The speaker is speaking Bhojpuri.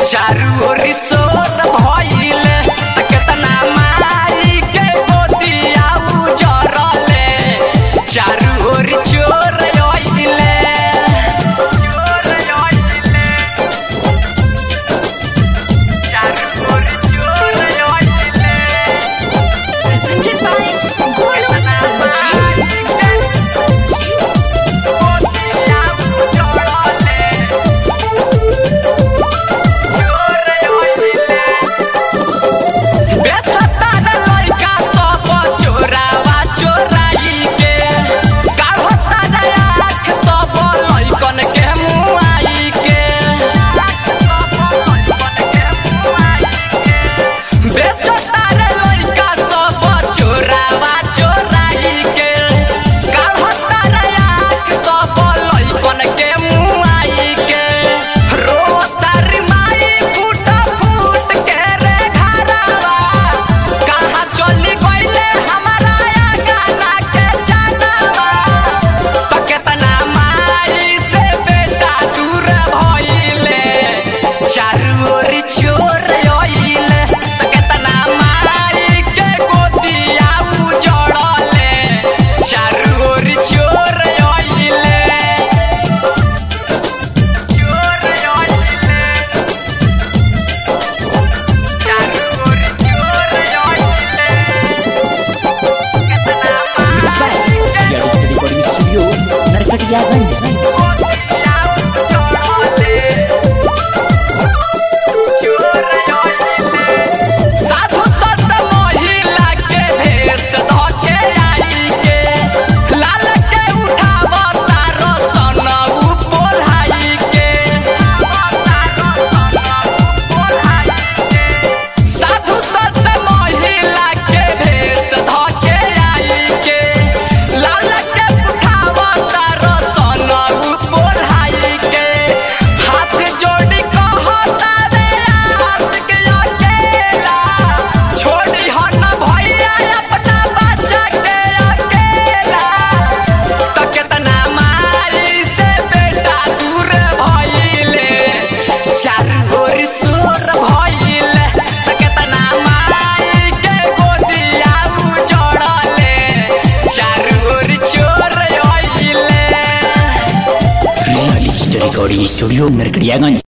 चारू ओरी सोत भइले त केतना माई के गोदिया उजरले चारू ओरी चोर आइले चोर आइले चारू ओरी चोर आइले Presented by Golo Sanjeev. बेचतारे लइका सब चोरावा चोराई के काढ़तारे आँख सब लइकन के मुआई के रोतारी माई फूट फूट के रे घरवा कहाँ चली गइले हमारा गाना के जानवा त केतना माई से बेटा दूर भइले चारू ओरी चोर आइले त केतना माई के गोदिया उजड़ले चारू ओरी चोर आइले चोर आइले चारू ओरी चोर आइले केतना Mix by Yadista Recording Studio, Narkatiyaganj. साधु संत महिला के भेष धके आई के लाल के उठावता रसन पोल्हाई के साधु संत महिला के भेष धके आई के लाल के उठावता रसन पोल्हाई के हाथ जोड़ी कहता रे आस के अकेला छोड़ी हो न भैया अपना बच्चा के अकेला त केतना मारी से बेटा दूर भइले चारू ओर सोर भइले त केतना माई के गोदिया उजड़ले चारू ओर चोर आइले Yadista Recording Studio, Narkatiyaganj.